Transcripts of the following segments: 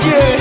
Waje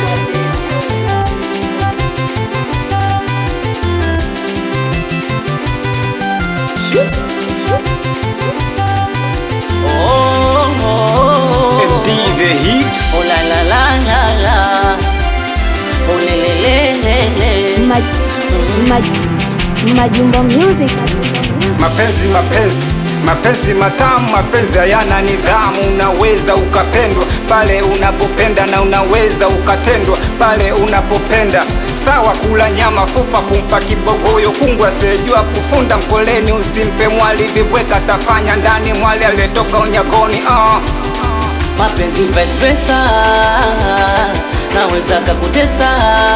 MD the hit Oh la la la la la. Oh le le le le le. Maj- Maj- Majumba Music. Mapenzi mapenzi mapenzi matamu, mapenzi hayana nidhamu. Unaweza ukapendwa pale unapopenda na unaweza ukatendwa pale unapopenda. Sawa kula nyama fupa, kumpa kibogoyo kungwa, sejua kufunda mkoleni, usimpe mwali vibweka, tafanya ndani mwali aliyetoka unyagoni uh. Mapenzi vice versa, naweza kakutesa,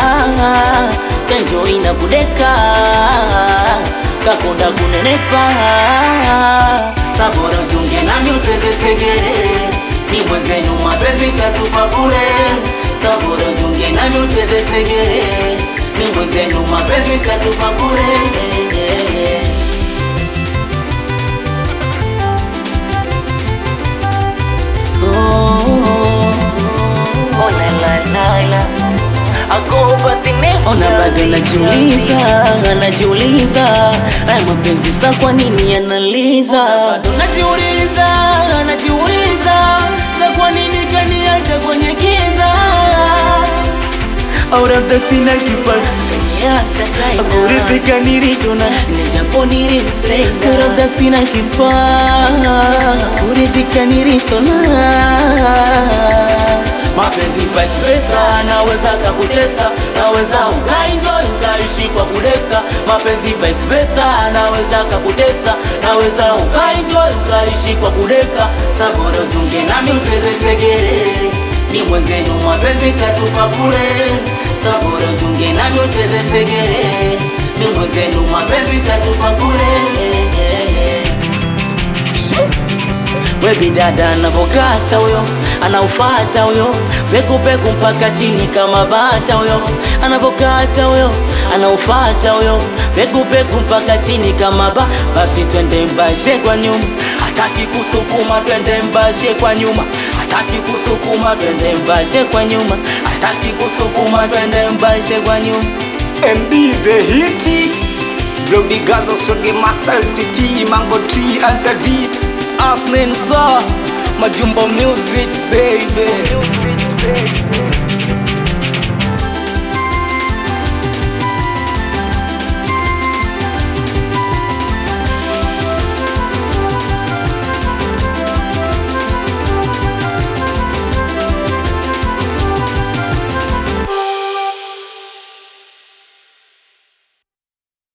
kenjo ina kudeka, kakonda kunenepa, sabora junge nami ucheze segere, ni mwenzenu mapenzi shatupa bure, sabora junge nami ucheze segere, ni mwenzenu mapenzi shatupa bure. Ona bado najiuliza, najiuliza haya mapenzi sa kwa nini yanaliza? Bado najiuliza, najiuliza sa kwa nini kaniacha kwenye giza? Au labda sina kipato kuridhika nilicho na japo nilimpenda, labda sina kipato kuridhika nilicho na mapenzi vice versa, naweza kakutesa, naweza ukaenjoy ukaishi kwa kudeka. Mapenzi vice versa, naweza kakutesa, naweza ukaenjoy ukaishi kwa kudeka. Saboro junge nami ucheze segere, ni mwenzenu mapenzi shatupa bure. Saboro junge nami ucheze segere, ni mwenzenu mapenzi shatupa bure. Webi dada anavokata huyo anaufata huyo pekupeku mpaka chini kama bata huyo anavokata huyo anaufata huyo pekupeku mpaka chini kama ba basi twende mbashe kwa nyuma hataki kusukuma twende mbashe kwa nyuma hataki kusukuma twende mbashe kwa nyuma hataki kusukuma twende mbashe kwa nyuma MD the hit Bloody Gazo Swege Masal Tiki Mango Tree Alta D Asnen sa Majumbo music baby